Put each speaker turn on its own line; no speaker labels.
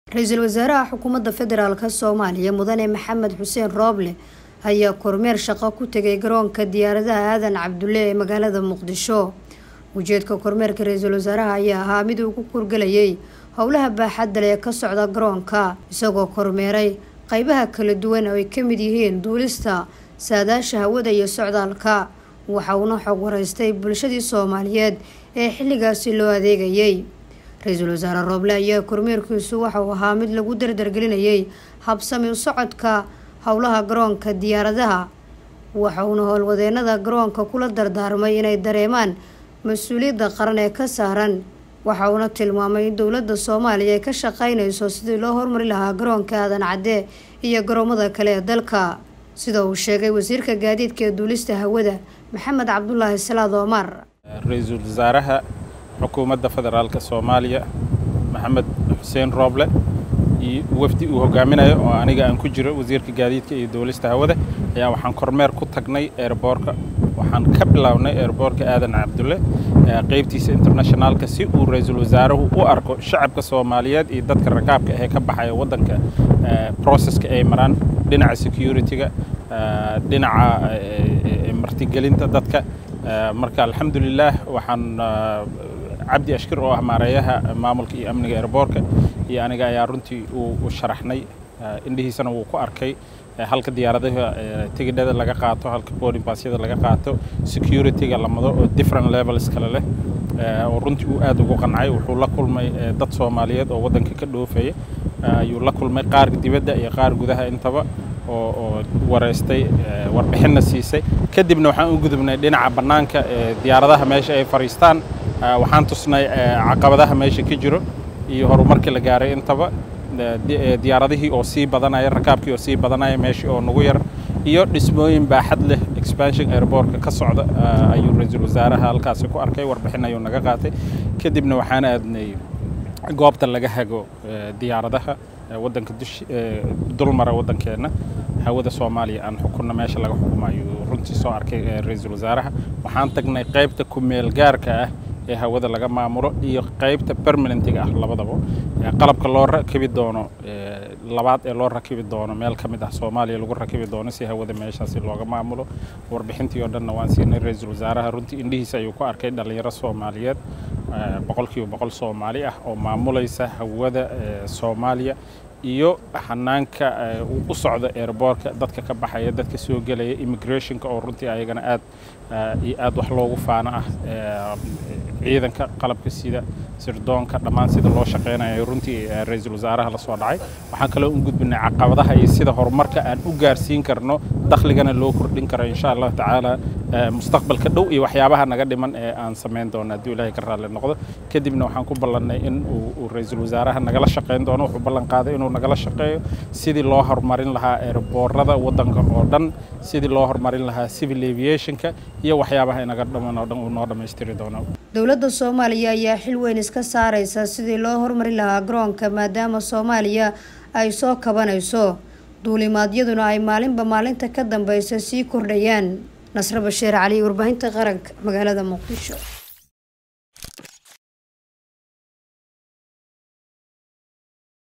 ra-iisul wasaaraha xukuumadda federaalk soomaaliya mudane maxamed xuseen rooble ayaa kormeer shaqo ku tegay garoonka diyaaradaha aadan cabdulle ee magaalada muqdisho ujeedka kormeerka ra-iisul wasaaraha ayaa ahaa mid uu ku kurgelayay howlaha baaxadda leh ee ka socda garoonka isagoo kormeeray qeybaha kala duwan oo ay ka mid yihiin duulista saadaasha hawada iyo socdaalka waxa uuna xog wareystay bulshadii soomaaliyeed ee xilligaasi loo adeegayay ra-iisul wasaare rooble ayaa kormeerkiisu waxa uu ahaa mid lagu dardargelinayay habsami u socodka howlaha garoonka diyaaradaha waxa uuna howlwadeenada garoonka kula dardaarmay inay dareemaan mas-uuliyadda qaran ee ka saaran waxa uuna tilmaamay in dowladda soomaaliya ay ka shaqeynayso sidii loo hormari lahaa garoonka aadan cadde iyo garoomada kale ee dalka sida uu sheegay wasiirka gaadiidka ee duulista hawada maxamed cabdulaahi salaad omar
ra-iisul wasaaraha xukuumadda federaalk soomaaliya maxamed xuseen rooble iyo wafdi uu hogaaminayo oo aniga aan ku jiro wasiirka gaadiidka iyo duulista hawada ayaa waxaan kormeer ku tagnay eerboorka waxaan ka bilownay eerboorka aadan cabdulle qeybtiisa internationaalka si uu ra-iisul wasaaruhu u arko shacabka soomaaliyeed iyo dadka rakaabka ee ka baxaya waddanka processka ay maraan dhinaca security-ga dhinaca martigelinta dadka marka alxamdulilaah waxaan cabdi ashkir oo ah maareeyaha maamulka iyo amniga eerboorka iyo aniga ayaa runtii u sharaxnay indhihiisana wuu ku arkay halka diyaaradaha tigidhada laga qaato halka boarding passyada laga qaato security-ga lamado oo different levels kale leh oo runtii uu aad ugu qancay wuxuu la kulmay dad soomaaliyeed oo waddanka ka dhoofaya ayuu la kulmay qaar dibadda iyo qaar gudaha intaba oo wareystay warbixinna siisay kadibna waxaan u gudubnay dhinaca bannaanka diyaaradaha meesha ay fadhiistaan waxaan tusnay caqabadaha meesha ka jiro iyo horumarkii la gaaray intaba diyaaradihii oo sii badanaya rakaabkii oo sii badanaya meeshii oo nagu yar iyo dhismooyin baaxad leh expansion airbortka ka socda ayuu ra-iisul wasaaraha halkaasi ku arkay warbixin ayuu naga qaatay kadibna waxaan aadnay goobta laga hago diyaaradaha waddanka dush dulmara waddankeenna hawada soomaaliya aan xukunna meesha laga xukumo ayuu runtii soo arkay ra-iisul wasaaraha waxaan tagnay qaybta ku-meel gaarka ah ee hawada laga maamulo iyo qaybta permanentiga ah labadaba qalabka loo rakibi doono labaad ee loo rakibi doono meel ka mid ah soomaaliya lagu rakibi doono si hawada meeshaasi looga maamulo warbixintii oo dhanna waan siinay ra-iisul wasaaraha runtii indhihiisa ayuu ku arkay dhallinyaro soomaaliyeed boqolkiiba boqol soomaali ah oo maamulaysa hawada soomaaliya iyo hanaanka uu u socdo airboortka dadka ka baxaya dadka soo gelaya immigrationka oo runtii ayagana aad iyo aad wax loogu faano ah ciidanka qalabka sida sirdoonka dhammaan sida loo shaqeynayo runtii ra-iisul wasaaraha lasoo dhacay waxaan kaloo u gudbinay caqabadaha iyo sida horumarka aan u gaarsiin karno dakhligana loo kordhin karo insha allahu tacaala mustaqbalka dhow iyo waxyaabaha naga dhiman ee aan samayn doono hadduu ilaahay ka raalli noqdo kadibna waxaan ku ballannay in uu ra-iisul wasaaraha nagala shaqeyn doono wuxuu ballan qaaday inuu nagala shaqeeyo sidii loo horumarin lahaa eerboorada waddanka oo dhan sidii loo horumarin lahaa civil aviationka iyo waxyaabaha inaga dhaman oo dhan uu noo dhammaystiri doono
dowladda soomaaliya ayaa xil weyn iska saareysa sidii loo horumari lahaa garoonka maadaama soomaaliya ay soo kabanayso duulimaadyaduna ay maalinba maalinta ka dambeysa sii kordhayaan nasre bashiir cali warbaahinta qaranka magaalada muqdisho